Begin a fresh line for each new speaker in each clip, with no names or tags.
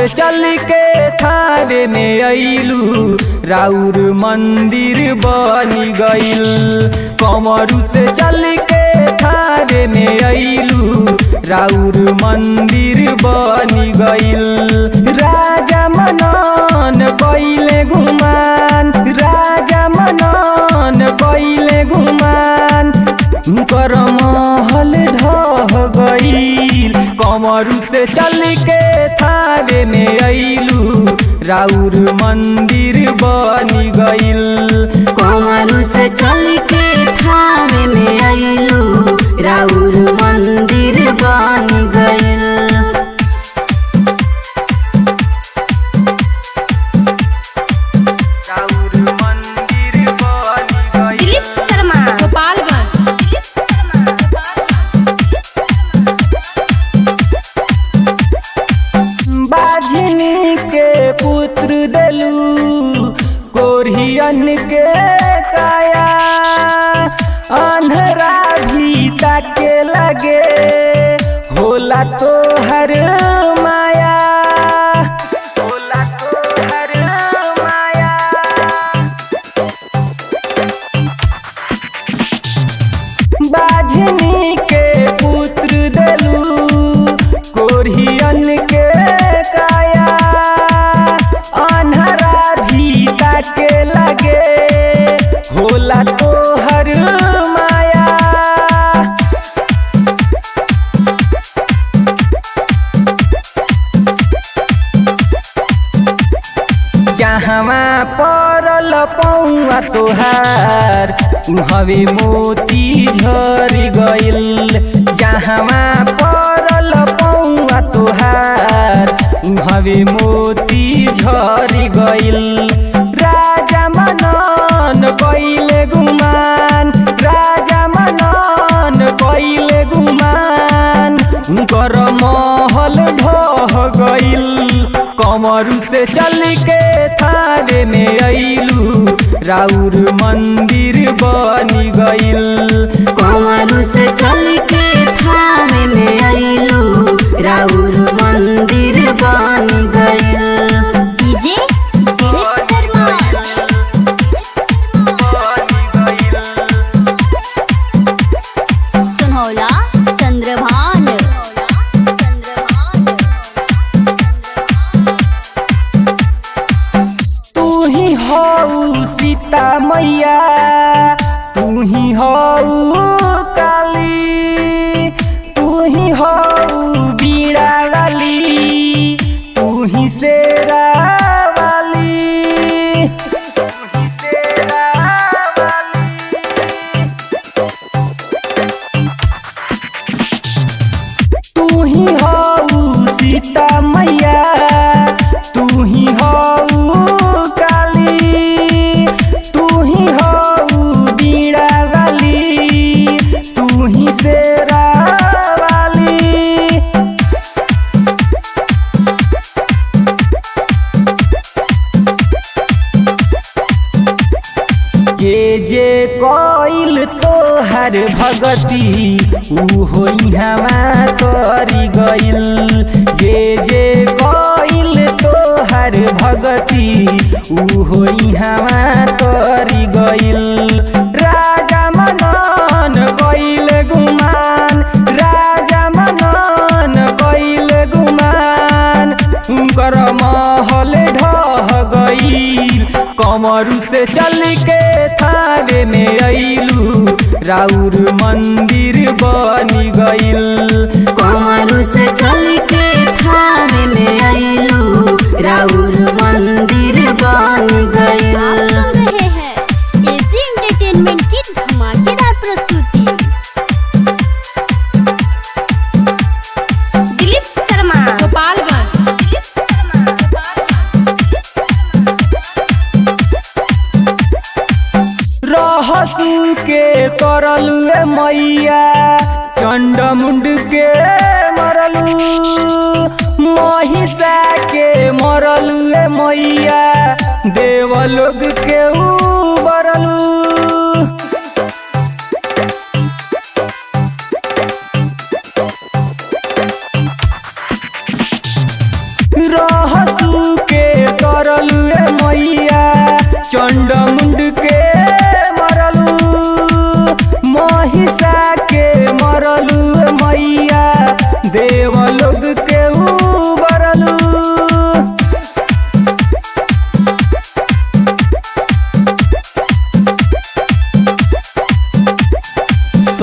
चल के थारे में अइलू राउर मंदिर बनी गइल कमरू से चल के थारे में अइलू राउर मंदिर बनी गइल राजा मनन कइले गुमान राजा मनन कइले गुमान कर महल ढह गईल कमरू से चल के थारे में अइलू राउर मंदिर बनी गइल
कमरू से चल के थामे में अइलू राउर मंदिर बन गइल
राउर मंदिर बनी गइल
दिलीप शर्मा
गोपालगंज
बाझिनी के पुत्र देलू कोरियन के काया अंधरा भी ताके लगे होला तो हर माया होला तो हर माया बाझनी के पुत्र देलू कोरियन के काया अनहरा भी ताके लगे होला तो हर माया जहवा परल पौआ तोहार हवे मोती झरी गइल जहवा परल पौआ तोहार हवे मोती झरी गइल राजा मनन कइले गुमान राजा मनन कइले गुमान कर महल ढह गइल कमरू से चल के थारे में अइलू राउर मंदिर बनी गइल
कमरू से चल के थामे में अइलू राउर मंदिर बन गइल डीजे दिलीप शर्मा सुनौला चंद्रभान
तू ही हऊ सीता मैया तू ही हऊ काली तू ही हऊ बीड़ा वाली तू ही शेरा वाली तू ही शेरा वाली तू ही हऊ सीता मैया तू ही हऊ काली तू ही हऊ बीड़ा वाली तू ही शेरा वाली जे जे कोइल तोहर भगती ऊ होई हमा तोरी गइल जे जे कोइल तोहर भगती ऊ होई हमा तोरी गइल राजा मनन कइल गुमान राजा मनन कइल गुमान उनकर महल ढह गईल कमरू से चल के थारे में अइलू राउर मंदिर बनी गइल
कमरू से चल के थामे में अइलू राउर मंदिर बन गइल
आप सुन रहे हैं एजी एंटरटेनमेंट की धमाकेदार प्रस्तुति
दिलीप शर्मा
गोपालगंज
रहसू के करलू मैया चंडमुंड के मरलू महिषा के मरलू मैया देवलोक के उबरलू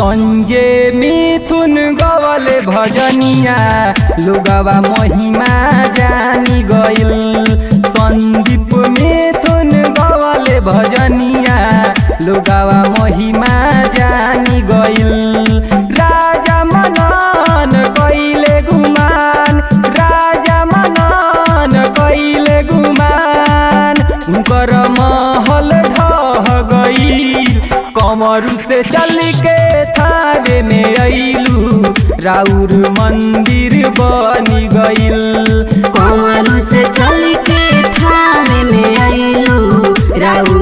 संजय मिथुन गवले भजनिया लोगवा महिमा जानी गइल संदीप मिथुन गवले भजनिया लोगवा महिमा जानी गइल राजा मनन कइले गुमान राजा मनन कइले गुमान उनकर महल ढह गइल कमरू से चल के थावे में अइलू राउर मंदिर बनी गइल
कमरू से चल के थाने में अइलू राउर